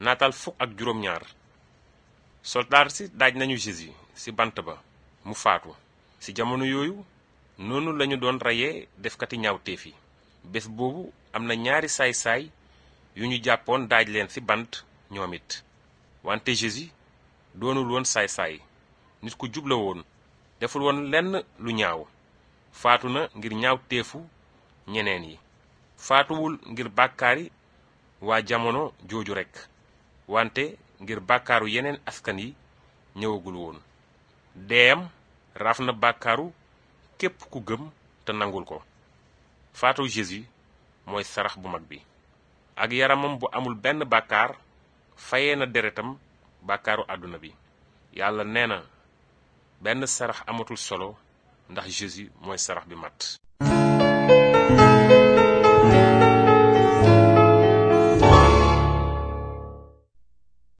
nataal fukk ak juróom-ñaar soldaar si daaj nañu Jésus ci bant ba mu faatu ci jamono yooyu noonu lañu doon reyee defkati ñaawteef yi bés boobu am na ñaari saay-saay yu ñu jàppoon daaj leen ci bant ñoom it wante Jésus doonul woon saay-saay nit ku jubla woon deful woon lenn lu ñaaw faatu na ngir ñaawteefu ñeneen yi faatuwul ngir bàkkaari waa jamono jooju rekk wante ngir bàkkaaru yeneen askan yi ñëwagul woon deeyam raaf na bàkkaaru képp ku gëm te nangul ko faatu Jésus mooy sarax bu mag bi ak yaramam bu amul benn bàkkaar fayee na deretam bàkkaaru àdduna bi yàlla nee na benn sarax amatul solo ndax Jésus mooy sarax bi mat